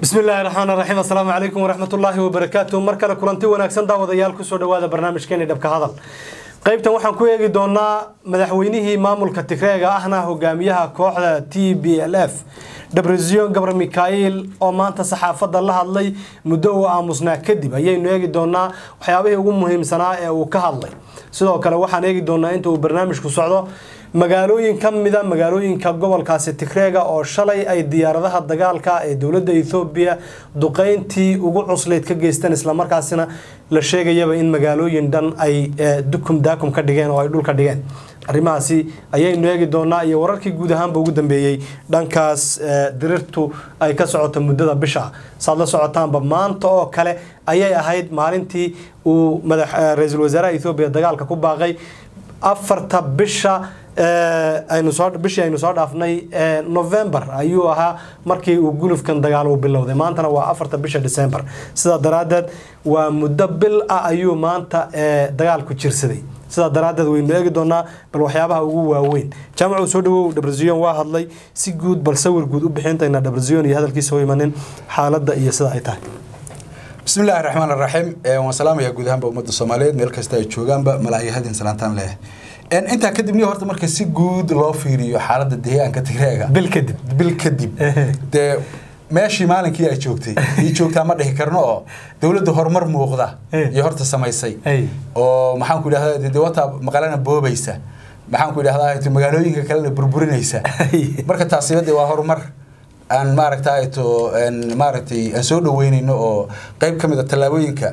bismi illaahi raxmaan raxiim assalaamu calaykum waraxmat ullaahi wabarakaatu mar kale kulanti wanaagsan daawadayaal kusoo dhawaada barnaamijkeeni dhabka hadal qaybtan waxaan ku eegi doonaa madaxweynihii maamulka tigreega ahna hogaamiyaha kooxda t b l f debrezion gabar mikhail oo maanta saxaafadda la hadlay muddo uu aamusnaa kadib ayaynu eegi doonaa waxyaabihii ugu muhiimsanaa ee uu ka hadlay sidoo kale waxaan eegi doonaa inta uu barnaamijku socdo magaalooyin ka mida magaalooyinka gobolkaasi tigreega oo shalay ay diyaaradaha dagaalka ee dowladda ethoobiya duqeyntii ugu cuslayd ka geysteen islamarkaasina la sheegayaba in magaalooyin dhan ay dukum daakum ka dhigeen oo ay dhulka dhigeen arrimahaasi ayaynu eegi doonaa iyo wararkii guud ahaanba ugu dambeeyey dhankaas dirirtu ay ka socoto muddada bisha saad la socotaanba maanta oo kale ayay ahayd maalintii uu ra-iisul wasaaraha ethoobiya dagaalka ku baaqay afarta bisha bishii aynu soo dhaafnay november ayuu ahaa markii uu gulufkan dagaal uu bilowday maantana waa afarta bisha december sidaa daraadeed waa muddo bil ah ayuu maanta dagaalku jirsaday sidaa daraadeed waynu eegi doonaa bal waxyaabaha ugu waaweyn jaamacu soo dhawow dhabreziyon waa hadlay si guud bal sawir guud u bixintayna dhabreziyon iyo hadalkiisa u imanin xaaladda iyo sida ay tahay bismi illaahi raxmaan raxiim waan salaamayaa guud ahaanba ummadda soomaaliyeed meel kasta ay joogaanba malaayahadin salaantaan leh intaa kadib ni horta marka si guud loo fiiriyo xaaladda deegaanka tigreega bil kadib bil kadib dee meeshii maalinkii ay joogtay ii joogtaa ma dhihi karno oo dowladda horumar muuqda iyo horta samaysay oo maxaanku idhahda de wataa maqalena boobaysa maxaanku idhahdaa magaalooyinka kalena burburinaysa marka taasiba de waa horumar aan maaragtay to maaragtay aan soo dhaweynayno oo qayb ka mid a tallaabooyinka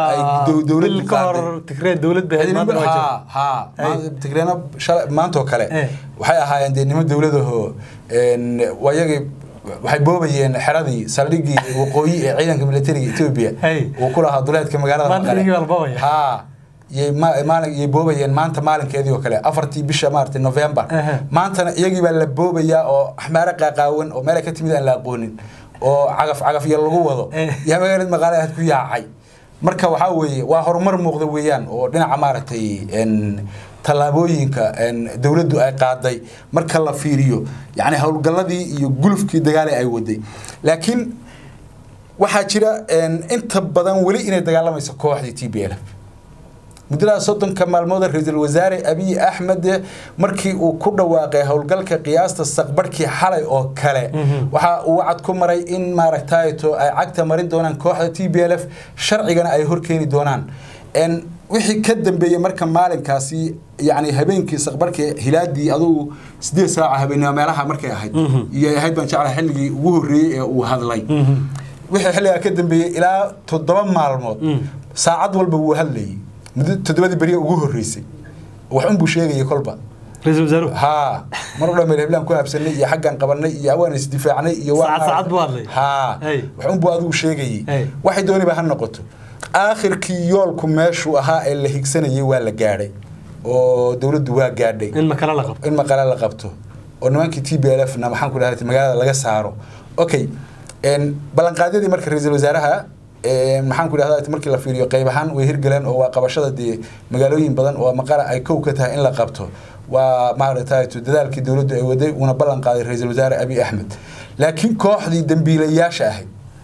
tigreena maantoo kale waxay ahaayeen dee nimo dowladahoo wayagii waxay boobayeen xeradii saldhigii waqooyi ee ciidanka militariga etoobiya uu ku lahaa duleedka magaalada maqale ha yay boobayeen maanta maalinkeedii oo kale afartii bisha maarata november maantana iyagii baa la boobayaa oo axmaare qaaqaawan oo meelay ka timid aan la aqoonin oo cagaf cagaf iyo lagu wado yaa magaalada maqaale aad ku yaacay marka waxaa weeye waa horumar muuqda weeyaan oo dhinaca maaragtay tallaabooyinka dowladdu ay qaaday marka la fiiriyo yani howlgalladii iyo gulufkii dagaale ay waday laakiin waxaa jira inta badan weli inay dagaalamayso kooxdii t b l muddadaas soddonka maalmood ra-iisul wasaare abiy axmed markii uu ku dhawaaqay howlgalka qiyaasta saqbarhkii xalay oo kale waxa uu wacad ku maray in maaragtayto ay cagta marin doonaan kooxda t b l f sharcigana ay horkeeni doonaan wixii ka dambeeyey marka maalinkaasi yani habeenkii saqbarhkii hilaadii adugu sideed saaca habeenimo meelaha markay ahayd iyo ahayd baan jeclaha xilligii ugu horreeyey ee uu hadlay wixii xilligaa ka dambeeyey ilaa toddoba maalmood saacad walba wuu hadlayay muddo toddobadii beriya ugu horreysay wax unbuu sheegaya kolba ra-isul wasaaruhu haa mar dhan meel heblaan ku habsanay iyo xaggan qabanay iyo awaan isdifaacnay iyo saacad saacad buu hadlay haa wax unbuu adigu sheegayay waxay dooniba ha noqoto aakhirkii yoolku meeshuu ahaa ee la higsanayay waa la gaadhay oo dowladdu waa gaadhay in makale la qabto in maqale la qabto oo nimankii t b l f na maxaan ku dhahay magaalada laga saaro okay ballanqaadyadii marka ra-iisul wasaaraha maxaan ku idhahda markii la fiiriyo qayb ahaan way hirgaleen oo waa qabashada dee magaalooyin badan oo maqala ay kow ka tahay in la qabto waa maaragtay dadaalkii dowladdu ay waday uuna ballan qaaday ra-iisul wasaare abiy axmed laakiin kooxdii dambiilayaasha ahayd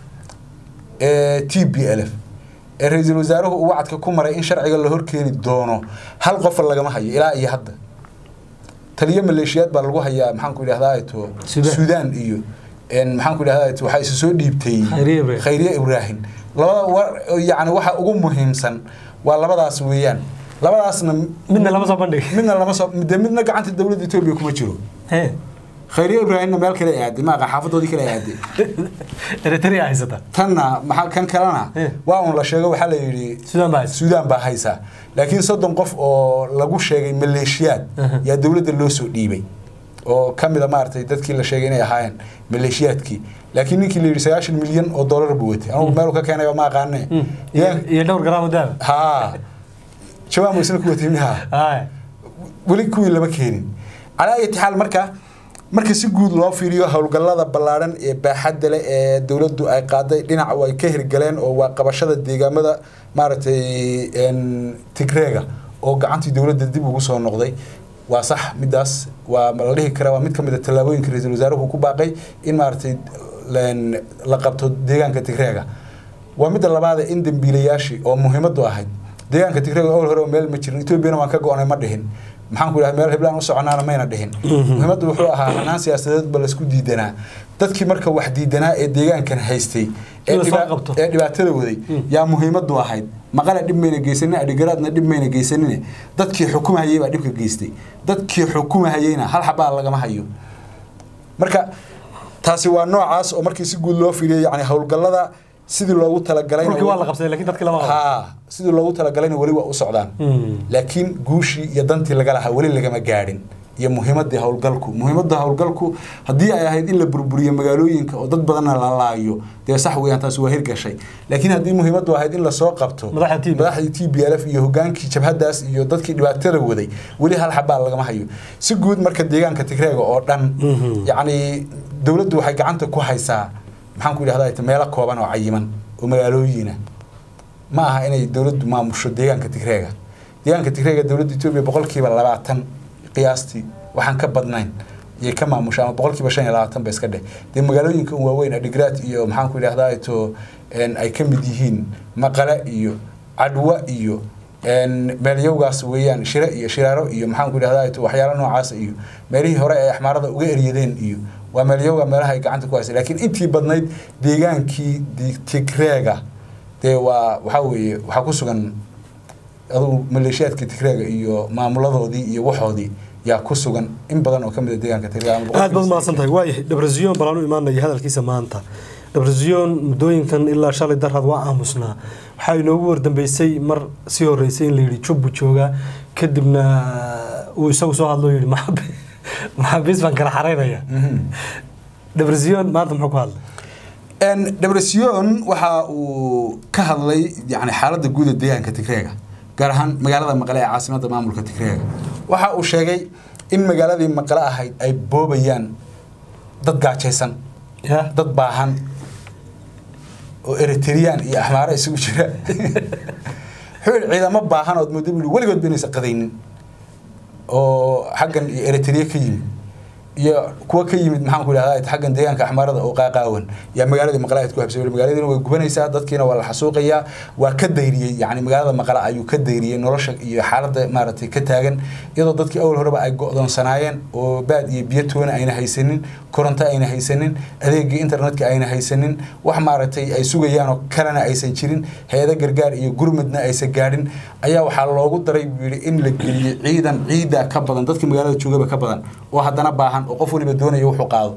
ee t b l f ee ra-iisul wasaaruhu uu wacadka ku maray in sharciga la horkeeni doono hal qofa lagama hayo ilaa iyo hadda taliyo maleeshiyaad baa lagu hayaa maxaan ku idhahdaa to suudaan iyo maxaan ku idhahdaa waxaa isu soo dhiibtay khayriye ibraahim labada yani waxa ugu muhiimsan waa labadaas weeyaan labadaasna midna lama soo bandhig midna lama soo de midna gacanta dowladda etoobiya kuma jiro khayriye ibraahimna meel kale aaday maaqa xaafadoodii kale aaday eritrea haysata tanna maxaa kan kalena waa un la sheego waxaa la yidhi suudaan baa haysa suudaan baa haysa laakiin soddon qof oo lagu sheegay maleeshiyaad yaa dowladda loo soo dhiibay oo ka mida maaragtay dadkii la sheegay inay ahaayeen maleeshiyaadkii laakiin ninkii la yidhi sagaashan milyan oo dollar buu watay anugu meel ka keenay ma aqaane iyo dhowr garaam daaba haa jawaan isna ku watay miha weli kuwii lama keenin calaa ayati xaal marka marka si guud loo fiiriyo howlgallada ballaadhan ee baaxadda leh ee dowladdu ay qaaday dhinac ay ka hirgaleen oo waa qabashada deegaamada maaragtay tigreega oo gacantii dowladda dib ugu soo noqday waa sax midaas waa la dhihi karaa waa mid ka mid a tallaabooyinka ra-iisul wasaaruhu ku baaqay in maaragtay la qabto deegaanka tigreega waa midda labaad in dambiilayaashii oo muhiimadu ahayd deegaanka tigreega awal hore meel ma jirin etoobiyana waan ka go-onay ma dhihin maxaan ku idhaha meel heblaan u soconaana mayna dhihin muhiimaddu wuxuu ahaa hanaan siyaasadeed ba laisku diidanaa dadkii marka wax diidanaa ee deegaankan haystay ee dhibaatada waday yaa muhiimadu ahayd maqale dhib mayna geysanin adhigaraadna dhib mayna geysanin dadkii xukumahayay baa dhibka geystay dadkii xukumahayeyna hal xabaa lagama hayo marka taasi waa noocaas oo markii si guud loo fiiriyay yani howlgallada sidii loogu talagalay sidii loogu talagalayna weli waa u socdaan laakiin guushii iyo dantii laga lahaa weli lagama gaadhin iyo muhiimadii howlgalku muhiimada howlgalku haddii ay ahayd in la burburiyo magaalooyinka oo dad badanna la laayo dee sax weeyaan taasi waa hirgashay laakiin haddii muhiimadu ahayd in lasoo qabto madaxdii t b l f iyo hogaankii jabhadaas iyo dadkii dhibaatada waday weli hal xabaa lagama hayo si guud marka deegaanka tigreega oo dhan yacni dowladdu waxay gacanta ku haysaa maxaan ku idhahdaa meelo kooban oo cayiman oo magaalooyina ma aha inay dowladdu maamusho deegaanka tigreega deegaanka tigreega dowladda etoobiya boqolkiiba labaatan qiyaastii waxaan ka badnayn iyay ka maamusha ama boqolkiiba shan iyo labaatan ba iska dheh dee magaalooyinka un waaweyn adhigraad iyo maxaan ku idhahdaa to ay ka mid yihiin maqale iyo cadwa iyo meelyowgaas weeyaan shire iyo shiraaro iyo maxaan ku idhahdaa to waxyaalo noocaas iyo meelihii hore ay axmaarada uga eryadeen iyo waa meelyowga meelaha ay gacanta ku haysa laakiin intii badnayd deegaankii tigreega dee waa waxaa weeye waxaa ku sugan adugu maleeshiyaadka tigreega iyo maamuladoodii iyo waxoodii yaa ku sugan in badan oo kamid a deegaanka tigreega aad baad mahadsan tahay waayahay dhabraziyon balaan u imaanaya hadalkiisa maanta dhabraziyon muddooyinkan ilaa shalay darad waa aamusnaa waxaa inoogu wardambeysay mar sii horeysay in la yidhi jubbu jooga kadibna uu isagu soo hadlo yidhi maxaabiis baan kala xaraynaya dhabraziyon maanta muxuu ku hadlay dhabraziyon waxa uu ka hadlay yani xaaladda guud ee deegaanka tigreega gaar ahaan magaalada maqle ee caasimada maamulka tigreega waxa uu sheegay in magaaladii maqle ahayd ay boobayaan dad gaajaysan dad baahan oo eritreyaan iyo axmaaro isugu jira wuxuu yihi ciidamo baahan ood moodo bui weligood baynaysa qadaynin oo xaggan iyo eritrea ka yimid iyo kuwa ka yimid maxaan ku idhahdaa xaggan deegaanka axmaarada oo qaaqaawan yaa magaaladii maqle ayd ku habsay magaaladiina way gubanaysaa dadkiina waa la xasuuqayaa waa ka dayriyey yani magaalada maqle ayuu ka dayriyey nolosha iyo xaaladda maaragtay ka taagan iyadoo dadkii awal horeba ay go-doonsanaayeen oo baad iyo biyo toona ayna haysanin koronto ayna haysanin adeegii internetka ayna haysanin wax maaragtay ay sugayaan oo kalena aysan jirin hay-ado gargaar iyo gurmudna aysan gaadhin ayaa waxaa loogu daray buu yidhi in la geliyo ciidan ciida ka badan dadkii magaalada joogaba ka badan oo haddana baahan oo qof waliba doonaya wuxuu qaado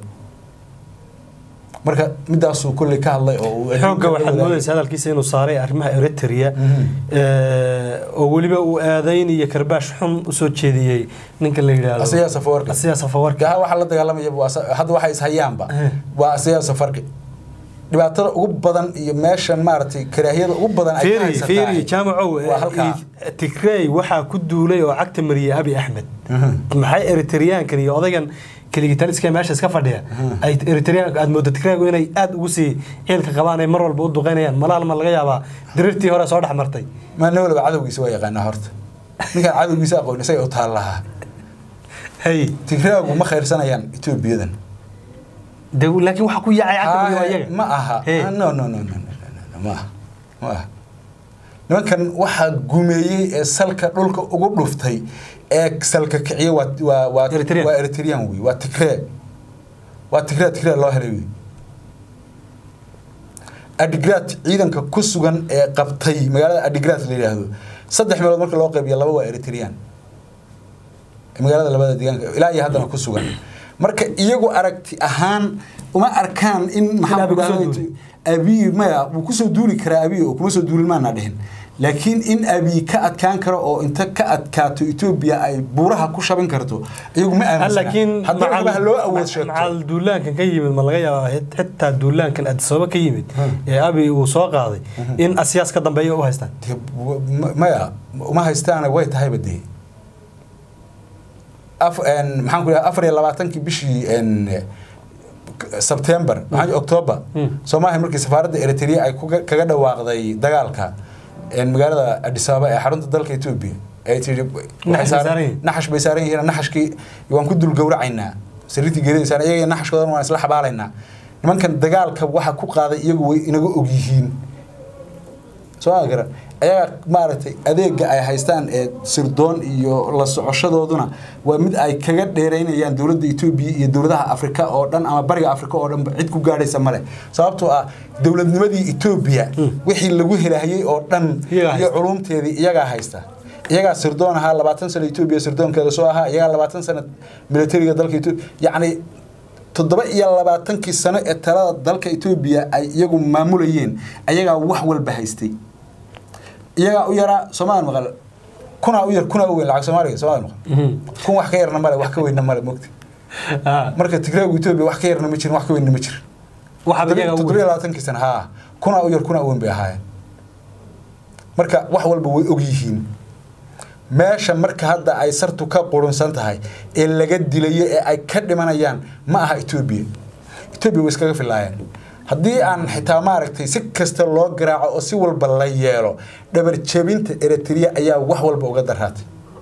marka midaasuu kolley ka hadlay oo xoogga waxaad moodaysa hadalkiisa inuu saaray arrimaha eritrea oo weliba uu aadayn iyo karbaash xun usoo jeediyey ninka la yidhaahdo asiyaa safawarki asiyaa safawarki gaha waxaa la dagaalamaya hadda waxay ishayaanba waa asiyaa safarki dhibaatada ugu badan iyo meeshan maaragtay karaahiyada ugu badan ay ka haysataa fiiri jaamacow tigrey waxaa ku duulay oo cagta mariyay abi axmed maxay eritreyaankan iyo odaygan keligitaliska meesha iska fadhiya ay eritreyaanka aad moodo tigreygu inay aada ugu sii ciilka qabaan ay mar walba u duqeynayaan malaal ma laga yaabaa diriirtii hore soo dhex martay maana waliba cadowgiisa waa yaqaanaa horta ninkaan cadowgiisa aqoon isaga u taal lahaa hay tigreegu ma khayrsanayaan etoobiyadan de laakiin waxa ku yaacay cagta ayaga ma aha no no no no ma aha ma aha nimankan waxaa gumeeyey ee salka dhulka ugu dhuftay ee salka kiciye waa waa waa waa eritrean wey waa tigree waa tigree tigree loo helay wey adigraad ciidanka ku sugan ee qabtay magaalada adigraad la yidhaahdo saddex meelood marka loo qaybiya laba waa eritrean magaalada labada deegaanka ilaa iyo haddana ku sugan marka iyagu aragti ahaan uma arkaan in maxaa abiy maya wuu kusoo duuli karaa abiy oo kuma soo duulin maana dhihin laakiin in abiy ka adkaan karo oo inta ka adkaato etoobiya ay buuraha ku shabin karto iyagu ma laakiin aaminsanaa loo awood sheegto macal duulaankan ka yimid ma laga yaabaa xitaa duulaankan adisababa ka yimid ee abiy uu soo qaaday in asiyaas ka dambeeya u haystaan maya uma haystaana way tahayba dee maxaan ku afar iyo labaatankii bishii sebtember maxaa october soomaaliya markii safaaradda eritrea ay kaga dhawaaqday dagaalka magaalada adis ababa ee xarunta dalka etoobiya ay tii naxash bay saaran yihiin naxashkii waan ku dul gowracaynaa sariirtii geeridaysaa iyaga naxashkoodan waan isla xabaalaynaa nimankan dagaalka waxa ku qaaday iyagu way inaga og yihiin soo agara ayaga maaragtay adeega ay haystaan ee sirdoon iyo la socoshadooduna waa mid ay kaga dheeraynayaan dowladda etoobiya iyo dowladaha afrika oo dhan ama bariga afrika oo dhanba cid ku gaadhaysa male sababtoo ah dowladnimadii etoobiya wixii lagu helahayey oo dhan iyo culumteedii iyagaa haysta iyagaa sirdoon ahaa labaatan sano etoobiya sirdoonkeeda soo ahaa iyagaa labaatan sano militariga dalka etoobiya yacni toddoba iyo labaatankii sano ee talada dalka etoobiya ay iyagu maamulayeen ayagaa wax walba haystay iyagaa u yaraa soomaali maqal kunaa u yar kunaa u weyn lacag soomaaliga soomaali maqal kun wax ka yarna male wax ka weynna male mogti marka tigraagu etoobiya wax ka yarna ma jirin wax ka weynna ma jirin toddoba iyo labaatankii sano haa kunaa u yar kunaa u weyn bay ahaayeen marka wax walba way og yihiin meesha marka hadda ay sartu ka qurunsan tahay ee laga dilayo ee ay ka dhimanayaan ma aha etoobiya etoobiya way iskaga filaayeen haddii aan xitaa maaragtay si kasta loo garaaco oo si walba la yeelo dhabar jebinta eritrea ayaa wax walba uga daraatay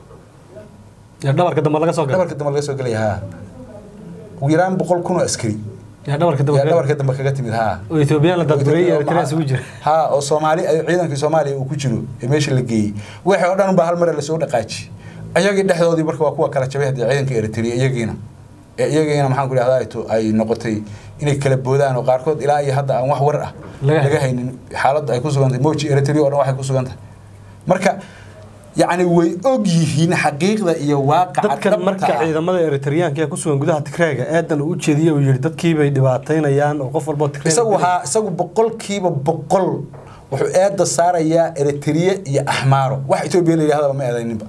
dhabarka dambe laga soo dhabarka dambe laga soo gelaya haa ugu yaraan boqol kun oo askari yaa dhabarka yaa dambe dhabarka dambe kaga timid haa oo Ethiopian la dadgureeyay Eritrea isugu jira haa oo soomaali ay ciidankii soomaaliya uu ku jiro ee meesha la geeyey wixii oo dhan baa hal mar lasoo dhaqaaji ayagii dhexdoodii marka waa kuwa kala jabay haddii ciidanka eritrea iyagiina ee iyagiina maxaan ku idhahdaa ito ay noqotay inay kala boodaan oo qaarkood ilaa iyo hadda aan wax war ah Laga laga haynin xaaladda ay ku sugan tahay moji eritrea oo dhan waxay ku sugan tahay marka yacni way og yihiin xaqiiqda iyo waaqaca dadkan marka dhabta ah. ciidamada Eritreanka ee ku sugan gudaha Tigreega eedan uu u jeediyay uu yiri dadkii bay dhibaataynayaan oo qof walba Tigreega isagu haa isagu boqolkiiba boqol wuxuu eedda saarayaa eritrea iyo axmaaro wax etoobiya la yidhahdaba ma eedayninba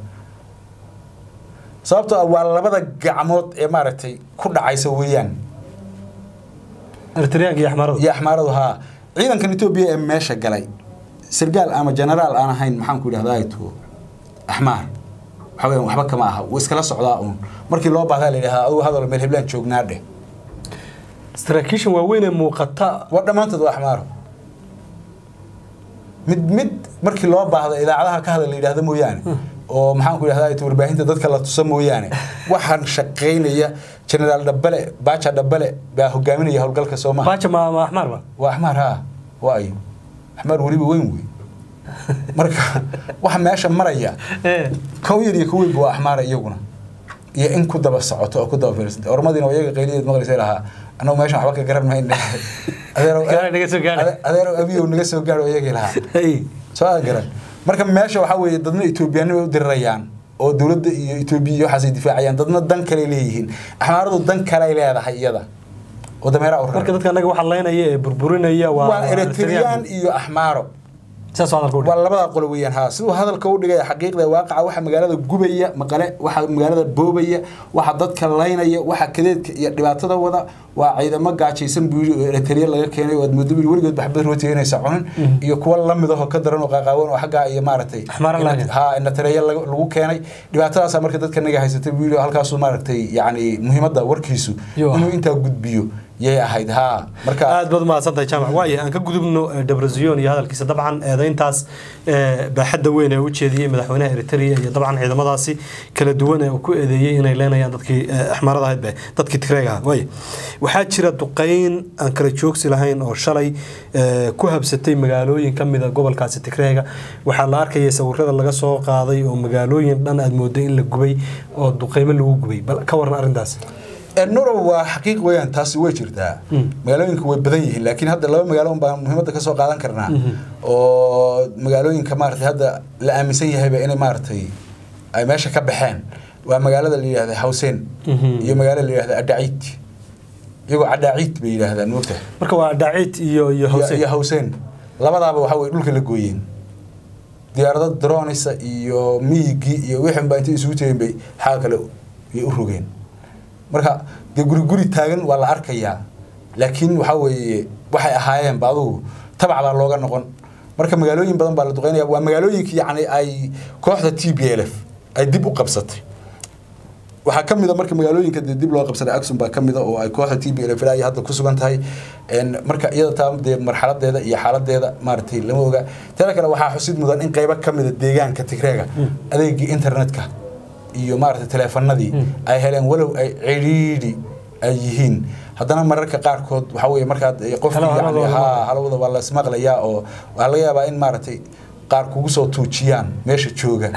sababtoo ah waa labada gacmood ee maaragtay ku dhacaysa weeyaan Eritreanka iyo Axmaarada iyo axmaaradu haa ciidankan etoobiya ee meesha galay sargaal ama genaraal aan ahayn maxaan ku idhahdaa to axmaar waxa weeyaan waxba kama aha wuu iskala socdaa uun markii loo baahdaa la yidhahdaa adugu hadal meel heblaan joognaa dheh saraakiishan waaweyn ee muuqata waa dhammaantood waa axmaaro mid mid markii loo baahdo idaacadaha ka hadal la yidhaahdo mooyaane oo maxaan ku idhahdaa ito warbaahinta dadka la tusa mooyaane waxaan shaqaynaya generaal dhabale baaja dhabale baa hogaaminaya howlgalka soomaha baaja ma ma Axmaar ba waa axmaar haa waa ayo axmaar weliba weyn wey marka waxa meesha maraya ee kow yar iyo kow weynba waa axmaara iyaguna iyo in ku daba socoto oo ku daba fiirsanta ormadiina waa iyaga qayliyeed maqlaysa lahaa annagu meeshan waxba ka garan mayne adeerow Gaari naga soo gaadhay. adeerow abiyow naga soo gaadho iyagii lahaa hey soo aan garan marka meesha waxaa weeye dadna etoobiyaanimo u dirirayaan oo dowladda iyo etoobiya iyo waxaasay difaacayaan dadna dan kale leeyihiin axmaaradu dan kale leedahay iyada oo dameeraha u marka raran dadka anaga waxa leynaya ee burburinaya waa waa eritreyaan iyo axmaaro saas oo hadalku waa labada qolo weeyaan haa siduu hadalka u dhigaya xaqiiqda waaqaca waxa magaalada gubaya maqale waxa magaalada boobaya waxa dadka laynaya waxa kadeedka iyo dhibaatada wada waa ciidamo gaajaysan buu yidhi oo eritrea laga keenay oo aad moodo buu yidhi weligood baxbad rooti inaysa cunin iyo kuwa lamid ahoo ka daran oo qaaqaawan oo xaggaa iyo maaragtay Axmaara ina- lahayn. haa inatereya lagu keenay dhibaatadaasaa marka dadka naga haysatay buu yidhi oo halkaasuu maaragtay yacni muhiimadda warkiisu Yo. inuu intaa gudbiyo yay ahayd haa marka aad baad mahadsantahay jaamac waaye aan ka gudubno eh, debrazion iyo hadalkiisa dabcan eedayntaas eh, baaxadda weyn ee u jeediyey madaxweynaha eritrea iyo dabcan ciidamadaasi kala duwan ee uu ku eedeeyey inay leenayaan dadkii eh, axmaarada ahayd be dadkii tigreega ahaa waaye waxaa jira duqeyn aan kala joogsi lahayn oo shalay eh, ku habsatay magaalooyin ka mida gobolkaasi tigreega waxaa la arkayay sawirada laga soo qaaday oo magaalooyin dhan aad mooday in la gubay oo duqeymo lagu gubay bal ka waran arrintaas nuro waa xaqiiq weeyaan taasi way jirtaa magaalooyinka way badan yihiin laakiin hadda laba magaalo un baan muhiimadda ka soo qaadan karnaa oo magaalooyinka maaragtay hadda la aaminsan yahayba inay maaragtay ay meesha ka baxeen waa magaalada la yidhahda hawseen Mhm. iyo magaalada la yidhahda adhaciid iyagoo cadhaaciid bay yidhaahdaan moogta marka waa dhaacid iyo iyo iyo hawse iyo hawseen labadaaba waxa weye dhulka la gooyeen diyaarado dronisa iyo miyigii iyo wixin baa intay isugu tegeen bay xaga kale yay u rogeen marka dee guri guri taagan waa la arkayaa laakiin waxaa weeye waxay ahaayeen ba adugu tabac baa looga noqon marka magaalooyin badan baa la duqeynaya waa magaalooyinkii yacni ay kooxda t b l f ay dib u qabsatay waxaa ka mid a marka magaalooyinka dee dib loo qabsaday axum baa ka mid a oo ay kooxda t b l f ilaa iyo hadda ku sugan tahay En marka iyada taa dee marxaladeeda iyo xaaladeeda maaragtay lama oga teeda kale waxaa xusid mudan in qaybo ka mid a deegaanka tigreega adeegii internetka iyo maaragtay taleefanadii ay heleen walow ay cidhiidhi ay yihiin haddana mararka qaarkood waxa weye markaad qofki Halo, halo, yani halo, ha halo. halawada waa la ismaqlayaa oo waxaa laga yaabaa in maaragtay qaar kugu soo tuujiyaan meesha jooga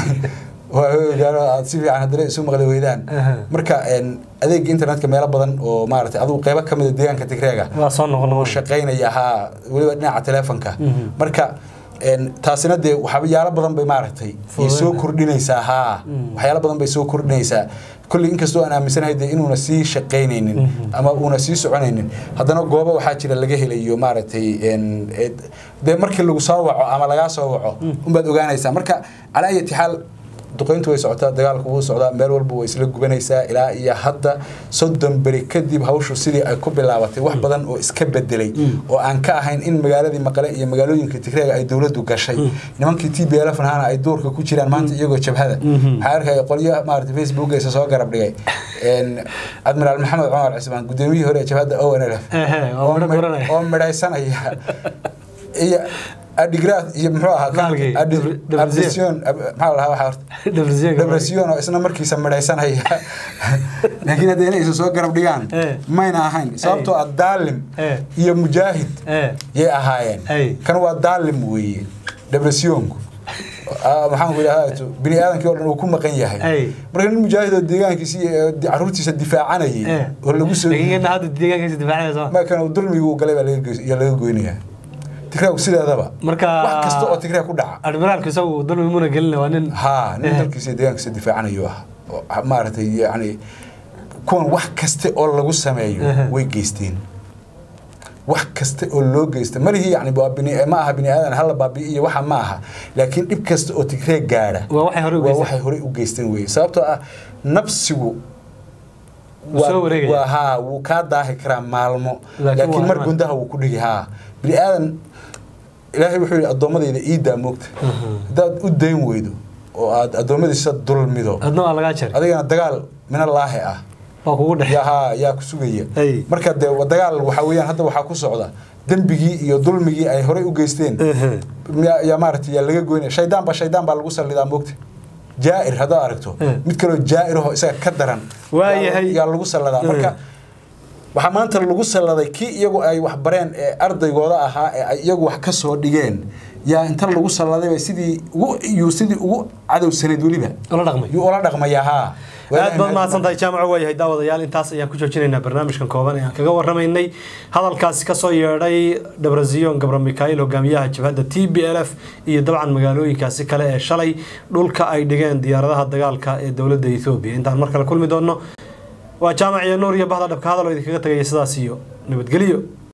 aad si fiican haddana isu maqli weydaan Aha. marka een, adeega internetka meelo badan oo maaragtay adigu qeybo ka mid a deegaanka tigreega waa soo noqon oo noqon shaqaynaya haa weliba dhinaca telefonka Mhm. marka een, taasina dee waxyaalo badan bay maaragtay ay soo Fududeynaya. kordhinaysaa haa Mm. waxyaalo badan bay soo kordhinaysaa kolley inkastoo aan aaminsanahay dee inuuna sii shaqaynaynin Mhm. ama uuna sii soconaynin haddana goobo waxaa jira laga helayo maaragtay een, ee, dee markii lagu soo waco ama lagaa soo waco unbaad ogaanaysaa marka calaa ayati xaal duqeyntu way socotaa dagaalku wuu socdaa meel walba way isla gubanaysaa ilaa iyo hadda soddon beri kadib hawshu sidii ay ku bilaabatay wax badan oo iska bedelay oo aan ka ahayn in magaaladii maqale iyo magaalooyinka tigreega ay dowladdu gashay nimankii t b lf nahana ay duurka ku jiraan maanta iyagoo jabhada Mhm. waxaa arkaya qolyo maarata facebookgiisa soo garab dhigay een, admiraal maxamed cumar cismaan gudoomiyihii hore ee jabhadda o n l f Ehe, oo midho guranaya. oo midhaysanaya iyo adigraad iyo muxuu ahaa Maalkii, Adi- Debr- Debrecen. Adhesion, ab- maxaa la dhahaa waxaa horta Debrecen. depression oo isna markiisa midhaysanaya laakiin haddii inay isu soo garab dhigaan Eh. mayna ahayn sababtoo ah daalim Eh. iyo mujaahid Eh. yay ahaayeen Ay. kan waa daalim weeye depressionku Ah, maxaan ku idhahdaa bini aadamkii oo dhan uu ku maqan Ay. yahay marka nin mujaahid oo deegaankiisa iyo caruurtiisa difaacanayay Eh. oo lagu soo laakiin kana hadda deegaankiisa difaacaysa ma kan dulmigu uu galay baa laga goys- yaa laga goynayaa tigraag sideedaba Marka- wax kasta oo tigraag ku dhaca admiraalku isagu dulmi muna gelina waa nin haa nin Eh. dalkiisa iyo deegaankiisa difaacanayo ah oo maaragtay yacni kuwan wax kasta oo lagu sameeyo Aha. way geysteen wax kasta oo loo geysta malihii yani waa bini ma aha bini aadan hala baabi'iyo waxa ma aha laakiin dhib kasta oo tigreeg gaadha waa waxay hore u waa geysteen waxay horey u geysteen weye sababtoo ah nafsigu Wuu soo wareegaya. waa haa wuu kaa daahi karaa maalmo Laakiin laakiin waa mar iman. gundaha wuu ku dhigi haa bini aadan ilaahay wuxuu yidhi addoommadayda iidaa moogta Mhm. haddaad u dayn weydo oo aad addoommadiisa dulmido adna waa lagaa jaray adigana dagaal minallaahi ah waa kugu dhex yaa haa yaa ku sugaya Ay. marka dee wa- dagaal waxaa weeyaan hadda waxaa ku socda dembigii iyo dulmigii ay horey u geysteen Ehe. yaa yaa maaragtay yaa laga goynaya shaydaan baa shaydaan baa lagu sallidaa moogta jaa'ir haddaad aragto Eh. mid kaloo jaa'ir ahoo isaga ka daran Waa yaa- yahay. yaa lagu salladaa Eh. marka waxaa maanta lagu salladay kii iyagu ay wax bareen ee ardaygooda ahaa ee ay iyagu wax ka soo dhigeen yaa inta lagu salladay bay sidii ugu yuu sidii ugu cadowsanayd weliba ula dhaqmay yuu ula dhaqmayaa haa aad baad mahadsantahay jaamaco waayahay daawadayaal intaas ayaan ku joojinaynaa barnaamijkan kooban ee aan kaga waramaynay hadalkaasi kasoo yeedhay dhabraziyon gabra mikail hogaamiyaha jabhadda t b l f iyo dabcan magaalooyinkaasi kale ee shalay dhulka ay dhigeen diyaaradaha dagaalka ee dowladda ethoobiya intaan mar kale kulmi doonno waa jaamac iyo nuur iyo bahda dhabka hadal oo idinkaga tagaya sidaas iyo nabadgelyo